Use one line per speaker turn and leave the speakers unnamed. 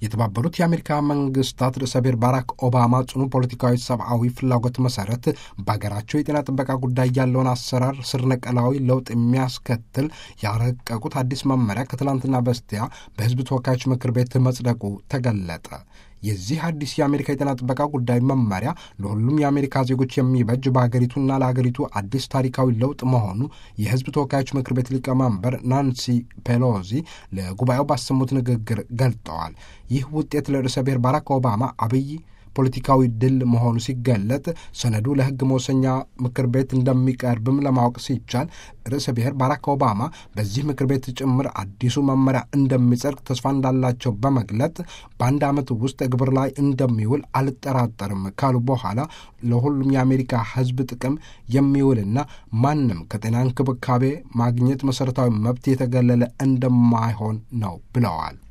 የተባበሩት የአሜሪካ መንግስታት ርዕሰ ብሔር ባራክ ኦባማ ጽኑ ፖለቲካዊ፣ ሰብአዊ ፍላጎት መሰረት በሀገራቸው የጤና ጥበቃ ጉዳይ ያለውን አሰራር ስር ነቀላዊ ለውጥ የሚያስከትል ያረቀቁት አዲስ መመሪያ ከትላንትና በስቲያ በሕዝብ ተወካዮች ምክር ቤት መጽደቁ ተገለጠ። የዚህ አዲስ የአሜሪካ የጤና ጥበቃ ጉዳይ መመሪያ ለሁሉም የአሜሪካ ዜጎች የሚበጅ በሀገሪቱና ለሀገሪቱ አዲስ ታሪካዊ ለውጥ መሆኑ የሕዝብ ተወካዮች ምክር ቤት ሊቀመንበር ናንሲ ፔሎዚ ለጉባኤው ባሰሙት ንግግር ገልጠዋል። ይህ ውጤት ለርዕሰ ብሔር ባራክ ኦባማ አብይ ፖለቲካዊ ድል መሆኑ ሲገለጥ ሰነዱ ለሕግ መወሰኛ ምክር ቤት እንደሚቀርብም ለማወቅ ሲቻል ርዕሰ ብሔር ባራክ ኦባማ በዚህ ምክር ቤት ጭምር አዲሱ መመሪያ እንደሚጸድቅ ተስፋ እንዳላቸው በመግለጥ በአንድ ዓመት ውስጥ ግብር ላይ እንደሚውል አልጠራጠርም ካሉ በኋላ ለሁሉም የአሜሪካ ሕዝብ ጥቅም የሚውልና ማንም ከጤና እንክብካቤ ማግኘት መሠረታዊ መብት የተገለለ እንደማይሆን ነው ብለዋል።